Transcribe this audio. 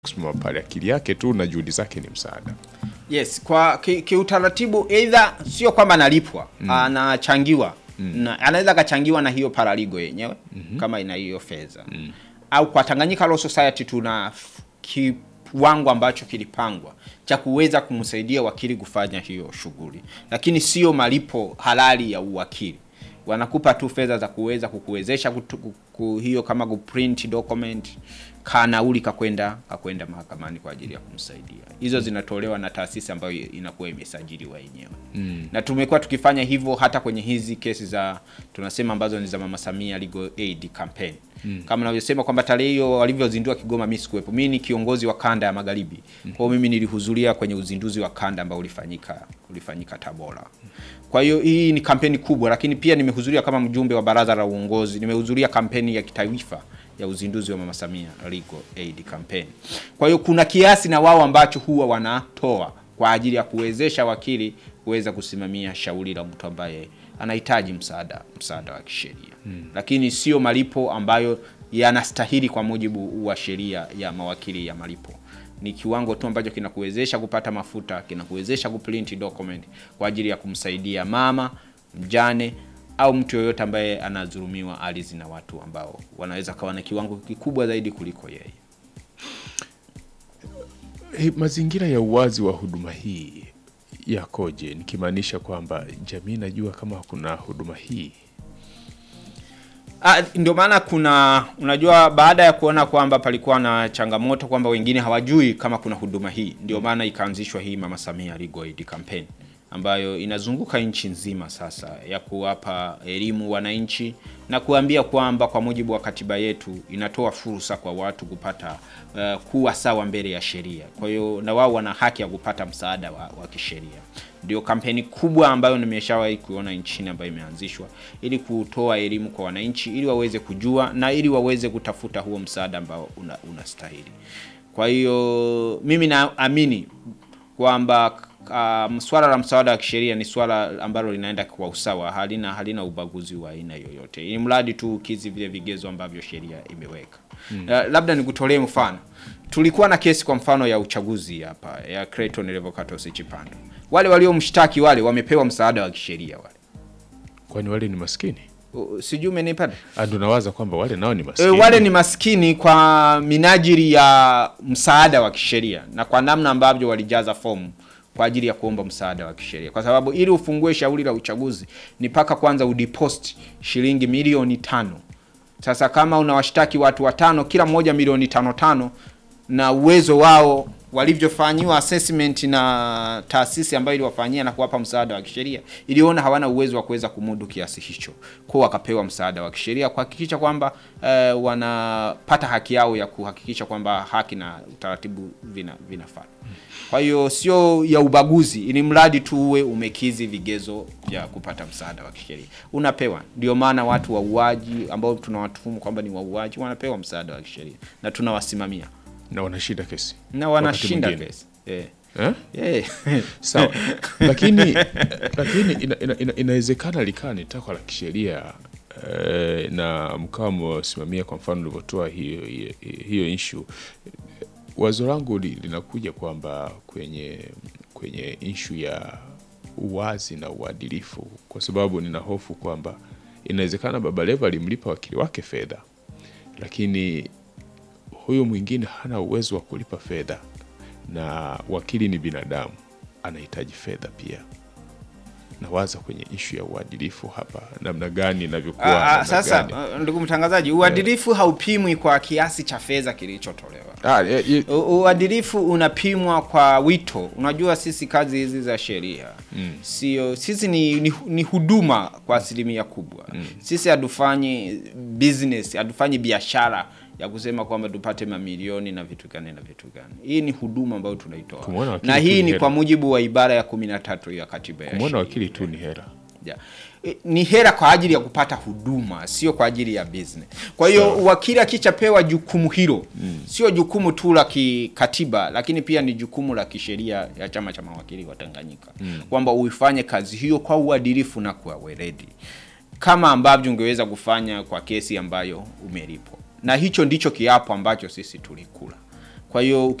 kusimama pale, akili yake tu na juhudi zake ni msaada. Yes, kwa ki- kiutaratibu either sio kwamba analipwa, anachangiwa. Na, anaweza akachangiwa na hiyo paraligo yenyewe kama ina hiyo fedha. Au kwa Tanganyika Law Society tuna f- kiwango ambacho kilipangwa cha kuweza kumsaidia wakili kufanya hiyo shughuli, lakini sio malipo halali ya uwakili. Wanakupa tu fedha za kuweza kukuwezesha kutu, ku, hiyo kama kuprint document kanauli kakwenda kakwenda mahakamani kwa ajili ya kumsaidia. Hizo zinatolewa na taasisi ambayo inakuwa imesajiliwa yenyewe mm. na tumekuwa tukifanya hivyo hata kwenye hizi kesi za tunasema ambazo ni za Mama Samia Legal Aid Campaign mm. kama navyosema kwamba tarehe hiyo walivyozindua Kigoma, mimi sikuwepo. Mimi ni kiongozi wa kanda ya magharibi mm. kwa hiyo mimi nilihudhuria kwenye uzinduzi wa kanda ambao ulifanyika ulifanyika Tabora. Kwa hiyo hii ni kampeni kubwa, lakini pia nimehudhuria kama mjumbe wa baraza la uongozi, nimehudhuria kampeni ya kitaifa ya uzinduzi wa Mama Samia Legal Aid Campaign. Kwa hiyo kuna kiasi na wao ambacho huwa wanatoa kwa ajili ya kuwezesha wakili kuweza kusimamia shauri la mtu ambaye anahitaji msaada msaada wa kisheria hmm. Lakini sio malipo ambayo yanastahili kwa mujibu wa sheria ya mawakili ya malipo. Ni kiwango tu ambacho kinakuwezesha kupata mafuta, kinakuwezesha kuprint document kwa ajili ya kumsaidia mama mjane au mtu yoyote ambaye anadhulumiwa ardhi na watu ambao wanaweza kawa na kiwango kikubwa zaidi kuliko yeye. He, mazingira ya uwazi wa huduma hii yakoje? Nikimaanisha kwamba jamii najua kama kuna huduma hii Ah, ndio maana kuna unajua, baada ya kuona kwamba palikuwa na changamoto kwamba wengine hawajui kama kuna huduma hii, ndio maana ikaanzishwa hii Mama Samia Legal Aid Campaign ambayo inazunguka nchi nzima sasa ya kuwapa elimu wananchi na kuambia kwamba kwa mujibu wa katiba yetu inatoa fursa kwa watu kupata uh, kuwa sawa mbele ya sheria. Kwa hiyo na wao wana haki ya kupata msaada wa, wa kisheria. Ndio kampeni kubwa ambayo nimeshawahi kuona nchini ambayo imeanzishwa ili kutoa elimu kwa wananchi ili waweze kujua na ili waweze kutafuta huo msaada ambao una, unastahili. Kwa hiyo mimi naamini kwamba um, swala la msaada wa kisheria ni swala ambalo linaenda kwa usawa, halina halina ubaguzi wa aina yoyote, ili mradi tu ukizi vile vigezo ambavyo sheria imeweka. Mm. Uh, labda nikutolee mfano. Tulikuwa na kesi kwa mfano ya uchaguzi hapa ya Clayton Revocatus Chipando. Wale waliomshtaki wale wamepewa msaada wa kisheria wale. kwani wale ni maskini? Uh, Sijui umenipata? Ah, ndo nawaza kwamba wale nao ni E, maskini. wale ni maskini kwa minajili ya msaada wa kisheria na kwa namna ambavyo walijaza fomu kwa ajili ya kuomba msaada wa kisheria, kwa sababu ili ufungue shauri la uchaguzi ni mpaka kwanza udipost shilingi milioni tano. Sasa kama unawashtaki watu watano, kila mmoja milioni tano tano, na uwezo wao walivyofanyiwa assessment na taasisi ambayo iliwafanyia na kuwapa msaada wa kisheria iliona hawana uwezo wa kuweza kumudu kiasi hicho, kwa wakapewa msaada wa kisheria kuhakikisha kwamba eh, wanapata haki yao ya kuhakikisha kwamba haki na utaratibu vina vinafuata. Kwa hiyo sio ya ubaguzi, ili mradi tu uwe umekizi vigezo vya kupata msaada wa kisheria unapewa. Ndio maana watu wauaji ambao tunawatuhumu kwamba ni wauaji wanapewa msaada wa kisheria na tunawasimamia na wanashinda kesi na Wakati wanashinda mwingine. kesi eh. eh? Eh. Sawa, lakini lakini ina, ina, ina, inawezekana likawa ni takwa la kisheria eh, na mkawa mwasimamia kwa mfano ulivyotoa hiyo, hiyo, hiyo issue. Wazo langu li, linakuja kwamba kwenye kwenye issue ya uwazi na uadilifu, kwa sababu nina hofu kwamba inawezekana Baba Levo alimlipa wakili wake fedha, lakini huyu mwingine hana uwezo wa kulipa fedha na wakili ni binadamu, anahitaji fedha pia. Nawaza kwenye ishu ya uadilifu hapa, namna gani inavyokuwa. Ah, ah, namna sasa gani. uh, ndugu mtangazaji, uadilifu haupimwi kwa kiasi cha fedha kilichotolewa. Ah, eh, eh, U- Uadilifu unapimwa kwa wito. Unajua sisi kazi hizi za sheria Mm. sio sisi ni, ni, ni huduma kwa asilimia kubwa. Sisi hatufanyi business, hatufanyi biashara ya kusema kwamba tupate mamilioni na vitu gani na vitu gani. Hii ni huduma ambayo tunaitoa, Kumwona wakili na tu hii ni ni hela. kwa mujibu wa ibara ya kumi na tatu ya katiba ya kumwona sheria. wakili tu ni hera. Yeah. E, ni hera kwa ajili ya kupata huduma, sio kwa ajili ya business. Kwa hiyo Sawa. wakili akishapewa jukumu hilo sio jukumu tu la kikatiba, lakini pia ni jukumu la kisheria ya Chama cha Mawakili wa Tanganyika kwamba uifanye kazi hiyo kwa uadilifu na kwa weledi kama ambavyo ungeweza kufanya kwa kesi ambayo umelipwa, na hicho ndicho kiapo ambacho sisi tulikula Kwa hiyo